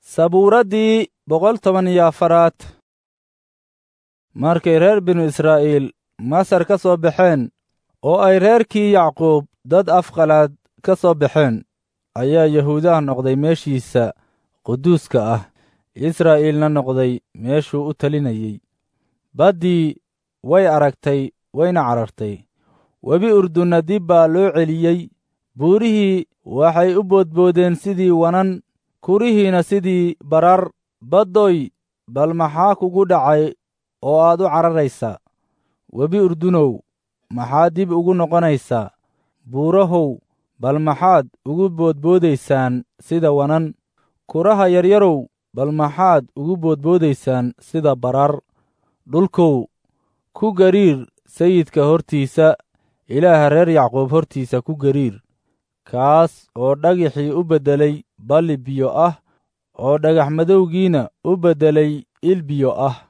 sabuuraddii boqol toban iyo afaraad markay reer binu israa'iil masar ka soo baxeen oo ay reerkii yacquub dad afqalaad ka soo baxeen ayaa yahuudaha noqday meeshiisa quduuska ah israa'iilna noqday meeshuu u talinayey baddii way aragtay wayna carartay webi urdunna dib baa loo celiyey buurihii waxay u boodboodeen sidii wanan kurihiina sidii barar baddoy bal maxaa kugu dhacay oo aad u cararaysaa webi urdunow maxaad dib ugu noqonaysaa buurahow bal maxaad ugu boodboodaysaan sida wanan kuraha yaryarow bal maxaad ugu boodboodaysaan sida barar dhulkow ku gariir sayidka hortiisa ilaaha reer yacquub hortiisa ku gariir kaas oo dhagixii u beddelay balli biyo ah oo dhagax madowgiina u beddelay il biyo ah